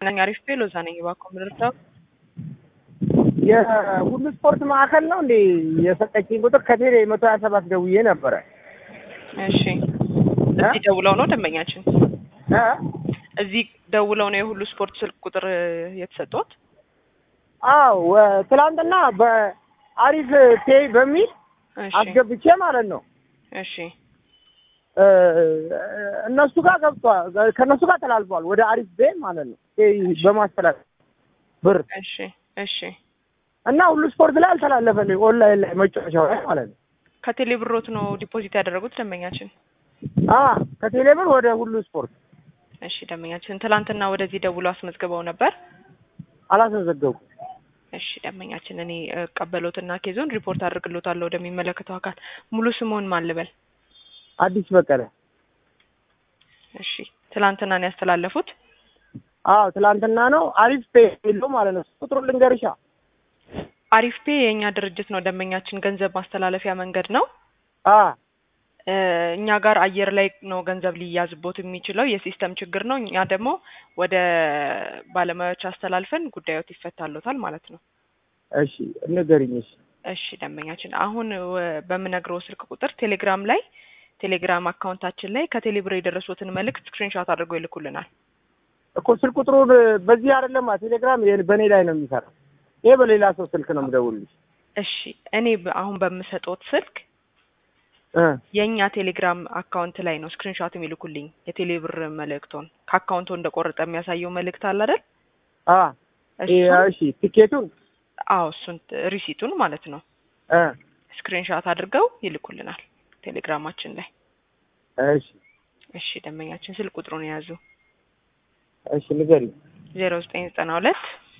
ነኝ። አሪፍ ቤ ሎዛ ነኝ። እባክዎ ምድርሰው የሁሉ ስፖርት ማዕከል ነው እንዴ የሰጠችኝ ቁጥር ከቴሌ መቶ ሀያ ሰባት ደውዬ ነበረ። እሺ፣ እዚህ ደውለው ነው ደንበኛችን እ? እዚህ ደውለው ነው የሁሉ ስፖርት ስልክ ቁጥር የተሰጡት? አዎ ወ- ትናንትና በአሪፍ ፔይ በሚል እሺ አስገብቼ ማለት ነው እሺ እ፣ እነሱ ጋር ገብቷል። ከእነሱ ጋር ተላልፏል ወደ አሪፍ ቤ ማለት ነው ፔይ በማስተላለፍ ብር እሺ እሺ እና ሁሉ ስፖርት ላይ አልተላለፈልኝ ኦንላይን ላይ መጫወቻው ላይ ማለት ነው። ከቴሌ ብሮት ነው ዲፖዚት ያደረጉት ደንበኛችን? አ ከቴሌ ብር ወደ ሁሉ ስፖርት እሺ ደንበኛችን ትላንትና ወደዚህ ደውለው አስመዝግበው ነበር? አላስመዘገብኩም። እሺ ደንበኛችን እኔ ቀበሎትና ኬዞን ሪፖርት አድርግሎታለሁ ወደሚመለከተው አካል። ሙሉ ስሙን ማን ልበል? አዲስ በቀለ እሺ ትላንትና ነው ያስተላለፉት? አዎ ትላንትና ነው አሪፍ ፔይ የሚለው ማለት ነው። ቁጥሩን ልንገርሻ አሪፍ ፔ የእኛ ድርጅት ነው ደንበኛችን፣ ገንዘብ ማስተላለፊያ መንገድ ነው። አ እ፣ እኛ ጋር አየር ላይ ነው ገንዘብ ሊያዝቦት የሚችለው የሲስተም ችግር ነው። እኛ ደግሞ ወደ ባለሙያዎች አስተላልፈን ጉዳዮት ይፈታሎታል ማለት ነው። እሺ ንገሪኝ። እሺ እሺ ደንበኛችን አሁን ወ- በምነግረው ስልክ ቁጥር ቴሌግራም ላይ ቴሌግራም አካውንታችን ላይ ከቴሌብር የደረሱትን መልእክት ስክሪንሾት አድርገው ይልኩልናል። እኮ ስልክ ቁጥሩን በዚህ አይደለም ቴሌግራም ይሄ በእኔ ላይ ነው የሚሰራው። ይሄ በሌላ ሰው ስልክ ነው የምደውልልሽ። እሺ እኔ በ- አሁን በምሰጦት ስልክ እ የእኛ ቴሌግራም አካውንት ላይ ነው ስክሪንሾት የሚልኩልኝ የቴሌብር መልእክቶን ከአካውንቱ እንደቆረጠ የሚያሳየው መልእክት አለ አይደል? አ ይሄ እሱን እሺ ቲኬቱን አዎ እሱን ሪሲቱን ማለት ነው እ ስክሪንሾት አድርገው ይልኩልናል ቴሌግራማችን ላይ። እሺ እሺ ደንበኛችን ስልክ ቁጥሩን የያዙ እሺ ንገሪኝ። ዜሮ ዘጠኝ ዘጠና ሁለት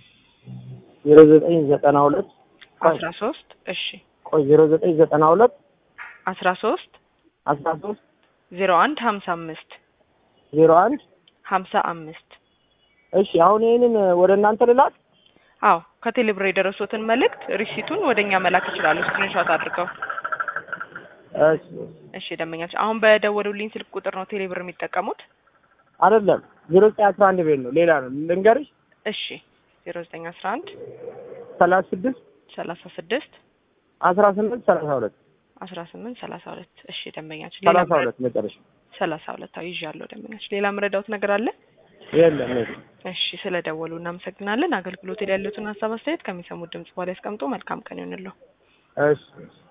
ዜሮ ዘጠኝ ዘጠና ሁለት ቆይ አስራ ሶስት እሺ ቆይ ዜሮ ዘጠኝ ዘጠና ሁለት አስራ ሶስት አስራ ሶስት ዜሮ አንድ ሀምሳ አምስት ዜሮ አንድ ሀምሳ አምስት እሺ አሁን ይሄንን ወደ እናንተ ልላክ። አዎ ከቴሌብር የደረሱትን መልእክት ሪሲቱን ወደ እኛ መላክ ይችላሉ ስክሪንሾት አድርገው። እሺ እሺ ደንበኛችን አሁን በደወሉልኝ ስልክ ቁጥር ነው ቴሌብር የሚጠቀሙት? አይደለም ዜሮ ዘጠኝ አስራ አንድ ቤት ነው ሌላ ነው ልንገርሽ። እሺ ዜሮ ዘጠኝ አስራ አንድ ሰላሳ ስድስት ሰላሳ ስድስት አስራ ስምንት ሰላሳ ሁለት አስራ ስምንት ሰላሳ ሁለት እሺ ደንበኛችን ሌላ ሰላሳ ምረ- ሁለት መጨረሻ ሰላሳ ሁለት አዎ ይዣለሁ ደንበኛችን ሌላ ምረዳውት ነገር አለ? የለም የለም። እሺ ስለ ደወሉ እናመሰግናለን። አገልግሎት ላይ ያሉትን ሀሳብ አስተያየት ከሚሰሙት ድምጽ በኋላ ያስቀምጡ። መልካም ቀን ይሁንልዎ። እሺ እሺ